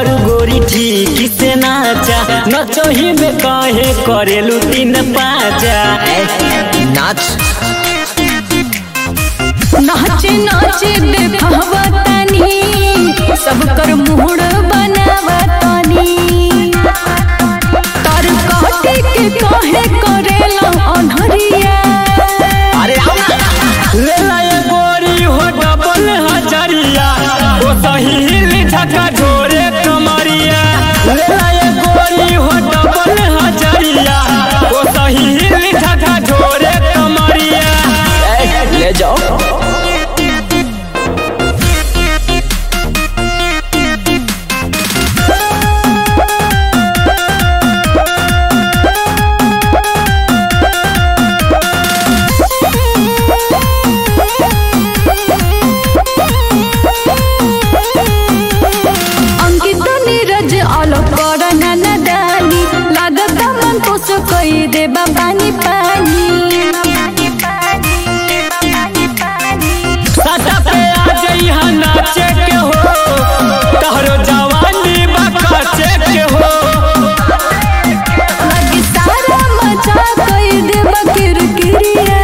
तारू गोरी ठीक से नाचा नचही में कहे करेलू तीन पाचा नाच नाचे नाचे देखावा तनी सब कर मुहड़ बनावा तनी तार काटे के काहे करेला अनहरिया अरे आओ ना ले लाए गोरी हो डबल हजरिया ओ सही झका झोरे कमरिया ले लाए गोरी हो डबल हजरिया ओ सही झका झोरे कमरिया ए, ले जाओ अंकित नीरज आलो करना नदानी लागत मन तो सो कई देबा पानी पानी सटा पे आ जइहा नाचे के हो तहरो जवानी बकाचे के हो लगी सारा मजा कई देबा किरकिरिया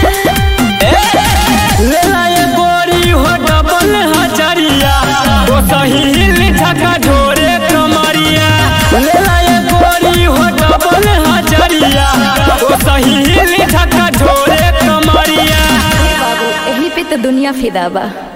ले लाए गोरी हो डबल हजरिया ओ सही झका झोरे कमरिया ले लाए गोरी हो डबल हजरिया ओ सही झका झोरे कमरिया बाबू एही पे तो दुनिया फिदा बा